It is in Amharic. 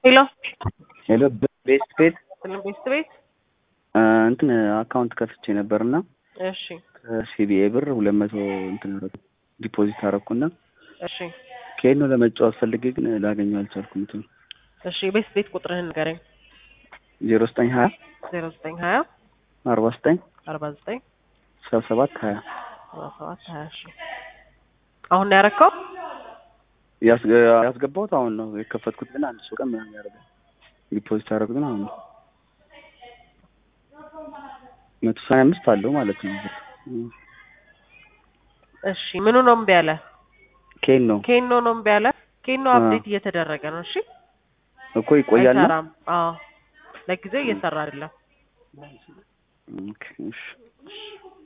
ሄሎ ሄሎ ቤስት ቤት ስልም ቤስት ቤት እንትን አካውንት ከፍቼ ነበርና እሺ ከሲቢኤ ብር ሁለት መቶ እንትን ዲፖዚት አደረኩና እሺ ከየት ነው ለመጫወት ፈልጌ ግን ላገኘው አልቻልኩም። እንትን እሺ ቤስት ቤት ቁጥርህን ንገረኝ። ዜሮ ዘጠኝ ሀያ ዜሮ ዘጠኝ ሀያ አርባ ዘጠኝ አርባ ዘጠኝ ሰባ ሰባት ሀያ ሰባ ሰባት ሀያ እሺ አሁን ነው ያረከው? ያስገባሁት አሁን ነው የከፈትኩት፣ ግን አንድ ሰው ቀን ምናምን ያደርጋል። ዲፖዚት ያደረጉት ግን አሁን ነው መቶ ሰማንያ አምስት አለው ማለት ነው። እሺ ምኑ ነው እምቢ ያለ? ኬን ነው ኬኖ ነው እምቢ ያለ? ኬኖ አፕዴት እየተደረገ ነው። እሺ እኮ ይቆያል ነው። አይሰራም። አዎ ለጊዜው እየሰራ አይደለም። ኦኬ፣ እሺ